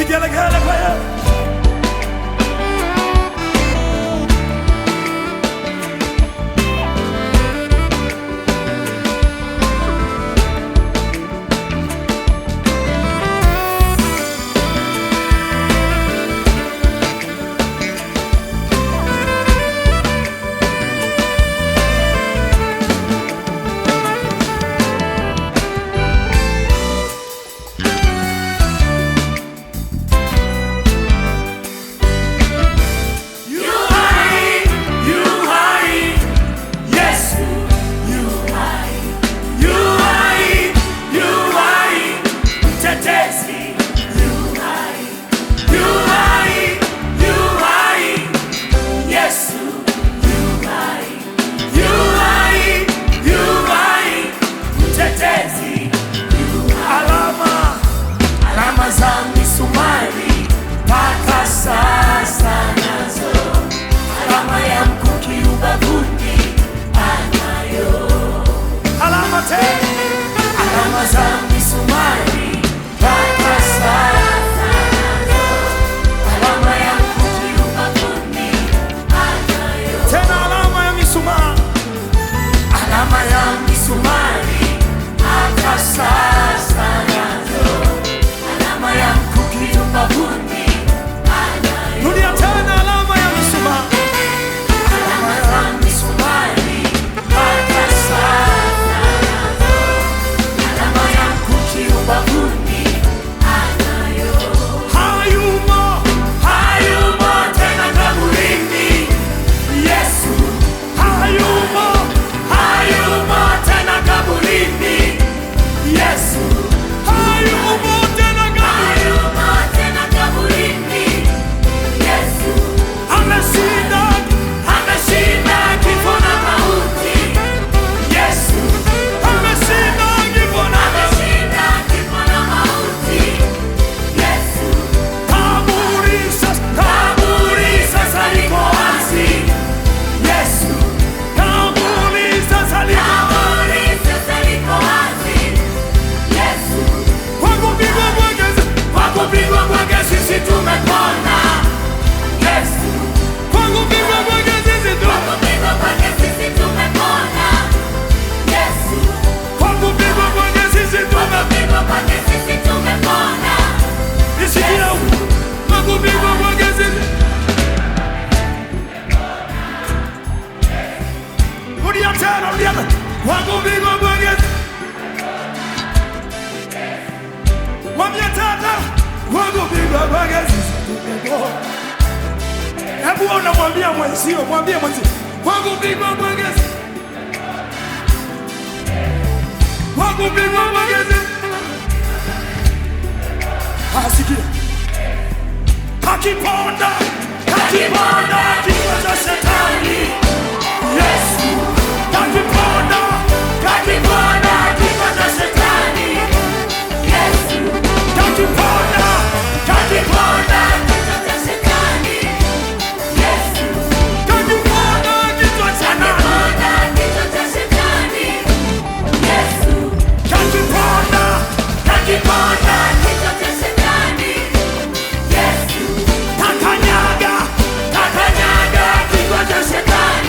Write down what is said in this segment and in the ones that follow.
Vigelegele kwa Yesu. Yu hai, yu hai, Yesu, yu hai, yu hai, yu hai, mtetezi, yu hai, yu hai, yu hai, Yesu, yu hai, yu hai, yu hai, mtetezi, yu hai. Alama, alama za misumari mpaka sasa nazo alama ya mkuki ubavuni anayo, alama tena, alama za misumari mpaka sasa nazo, alama ya mkuki ubavuni anayo, tena alama ya misumari, alama ya misumari mpaka sasa nazo, alama ya mkuki ubavuni anayo. Rudia tena alama ya misumari. Alama ya misumari mpaka sasa nazo. Alama ya mkuki ubavuni anayo. Hayumo, hayumo tena kaburini. Yesu, hayumo, hayumo tena kaburini. Yesu, hayumo tena kaburini. Ameshinda, ameshinda kifo na mauti. Yesu, ameshinda kifo na kaburi sasa, kaburi sasa liko wazi. Yesu, kaburi sasa liko kwa kupigwa kwake, kwa kupigwa kwake sisi tumepona. Yesu, kwa kupigwa kwake sisi tumepona. Kwa kupigwa kwake sisi tumepona. Nisikia huko. Kwa kupigwa kwake sisi. Rudia tena, rudia tena. Kwa kupigwa kwake sisi. Mwambie tena. Kwa kupigwa kwake sisi tumepona. Hebu unamwambia mwenzio, mwambie mwenzio. Kwa kupigwa kwake sisi. Kwa kupigwa kwake sisi. Asikia. Kakiponda, kakiponda kichwa cha shetani. Yesu, kakiponda, kakiponda kichwa cha shetani. Yesu, kakiponda, kakiponda kakiponda kichwa cha nani? Kakiponda, kakiponda takanyaga, takanyaga kichwa cha shetani.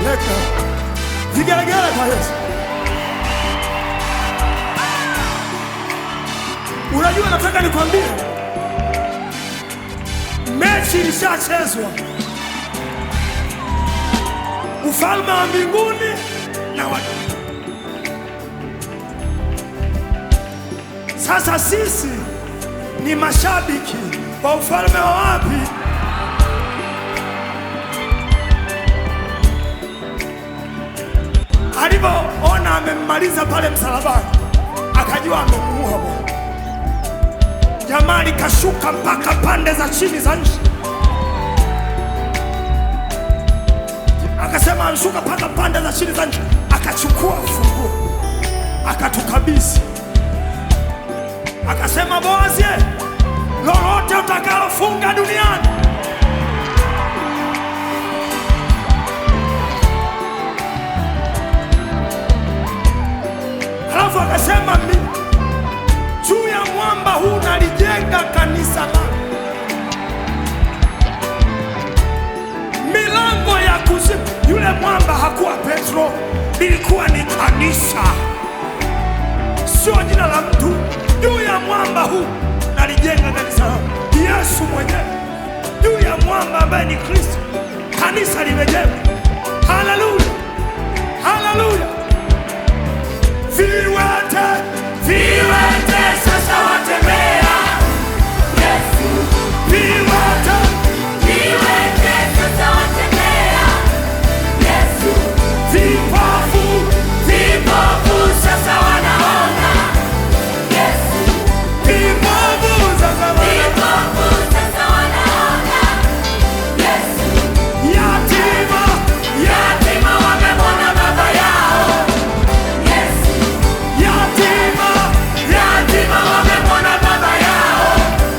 mateka. Vigelegele kwa Yesu. Unajua, nataka nikwambie, mechi ilishachezwa. Ufalme wa mbinguni na wa sasa, sisi ni mashabiki wa ufalme wa wapi? Alivyoona amemmaliza pale msalabani, akajua amemuua Bwana. Jamaa likashuka mpaka pande za chini za nchi, akasema anshuka mpaka pande za chini za nchi, akachukua ufunguo akatukabidhi, akasema Boazi, lolote utakalofunga duniani Halafu akasema mimi juu ya mwamba huu nalijenga kanisa langu, milango ya kuzimu. Yule mwamba hakuwa Petro, lilikuwa ni kanisa, sio jina la mtu. Juu ya mwamba huu nalijenga kanisa langu, Yesu mwenyewe juu ya mwamba ambaye ni Kristo, kanisa limejengwa. Haleluya, haleluya. Viwete, viwete sasa watembea. Viwete, vipofu, vipofu sasa wana- yatima, Yatima wamemwona baba yao. yatima, Yatima wamemwona baba yao.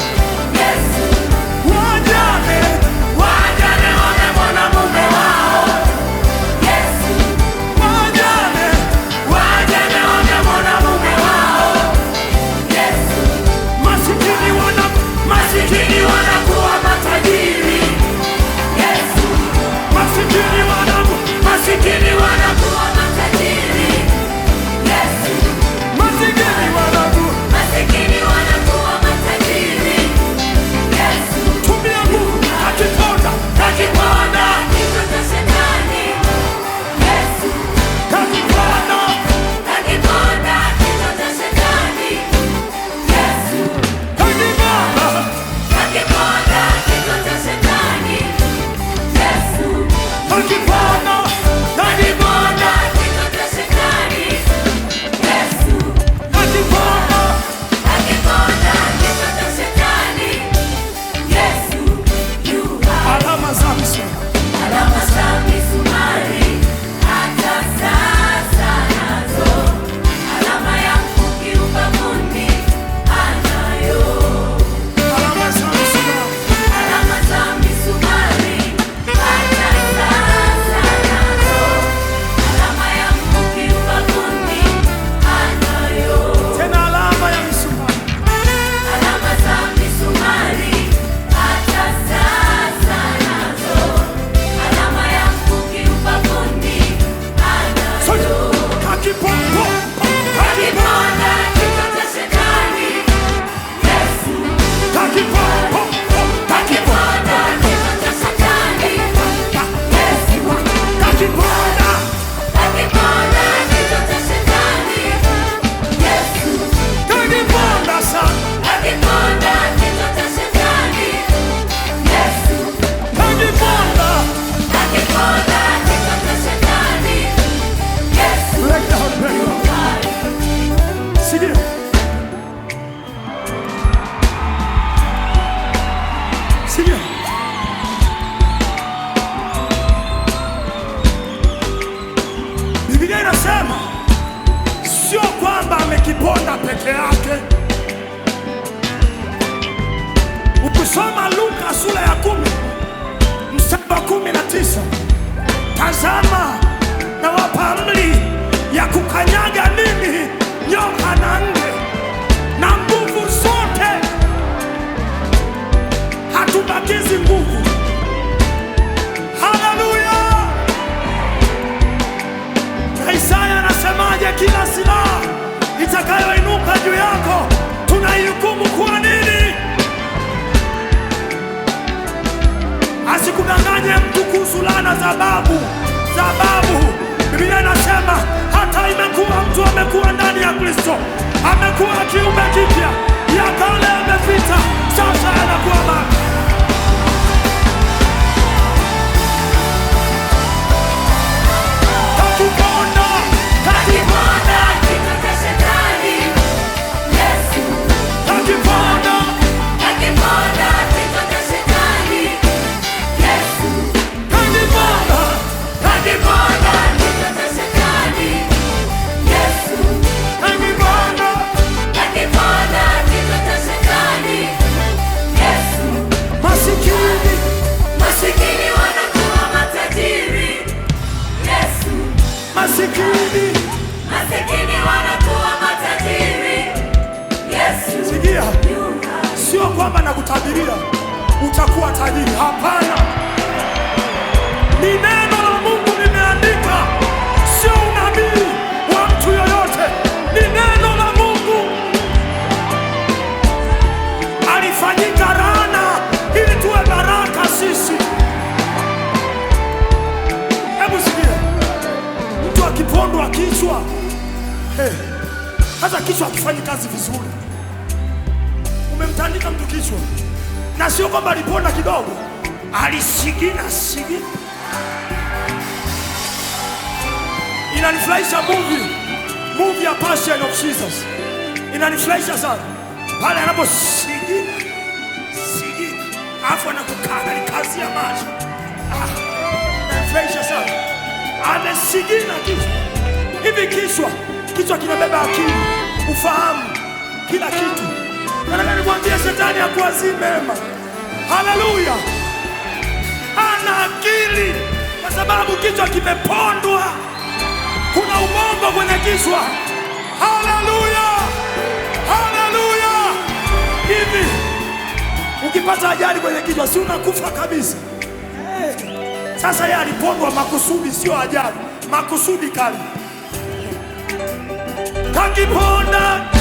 wajane, Wajane wamemwona mume wao. wajane, Wajane wamemwona mume wao. masikini wana Masikini wanakuwa matajiri. masikini wana Masikini wanakuwa matajiri. masikini wana Masikini wanakuwa matajiri. tumia nguvu akiponda Akiponda kichwa cha shetani. akiponda Akiponda kichwa cha shetani. akiponda Akiponda kichwa cha shetani. akiponda Akiponda kichwa cha shetani. akiponda Akiponda kichwa cha shetani. Yesu yu hai. alama za msema Alama za misumari hata sasa nazo. Alama ya mkuki ubavuni anayo. alama za msema Alama za misumari hata sasa nazo. Alama ya mkuki ubavuni anayo. tena alama ya msumari Alama za misumari hata sasa nazo. Alama ya mkuki ubavuni sote anayo. akiponda Akiponda kichwa cha shetani. Yesu akiponda akiponda kichwa cha shetani. Yesu akiponda akiponda kichwa cha shetani. Yesu akiponda sana akiponda kichwa cha shetani. Yesu akiponda akiponda kichwa cha shetani. Yesu Break down, break down. Sikia. Sikia. Biblia inasema sio kwamba amekiponda peke yake. Ukisoma Luka sura ya kumi mstari wa kumi na tisa tazama nawapa amri ya kukanyaga nini nyoka na nge na nguvu zote, hatubakizi nguvu. Haleluya! babu za babu. Biblia inasema hata imekuwa mtu amekuwa ndani ya Kristo, amekuwa kiumbe kipya, ya kale yamepita, sasa yanakuwa mapya. Kakiponda, Akiponda kichwa cha shetani, Yesu. kakiponda, Akiponda kichwa cha shetani, Yesu. kakiponda, Akiponda kichwa cha shetani, Yesu. kakiponda. Akiponda kichwa cha shetani, Yesu. Masikini, Masikini wanakuwa matajiri, Yesu. masikini, Masikini wanakuwa matajiri, Yesu. sikia, Yuka. sio kwamba nakutabiria utakuwa tajiri. Hapana, ni neno la Mungu limeandika, sio unabii wa mtu yoyote, ni neno la Mungu. Alifanyika laana ili tuwe baraka sisi. Hebu sikia, mtu akipondwa kichwa, hey, hata kichwa akifanyi kazi vizuri umemtandika mtu kichwa, na sio kwamba aliponda kidogo, alisigina sigina. Inanifurahisha movie movie ya Passion of Jesus, inanifurahisha sana pale anaposigina sigina, alafu anakukaa alikazia macho. Ah, inanifurahisha sana, amesigina kichwa hivi. Kichwa kichwa kinabeba akili, ufahamu, kila kitu. Nataka nimwambie shetani akuwazii mema. Haleluya! Ana akili kwa sababu kichwa kimepondwa, kuna ubongo kwenye kichwa. Haleluya, haleluya! Hivi ukipata ajali kwenye kichwa, si unakufa kabisa? Eh, Sasa yeye alipondwa makusudi, sio ajali, makusudi kali. Kakiponda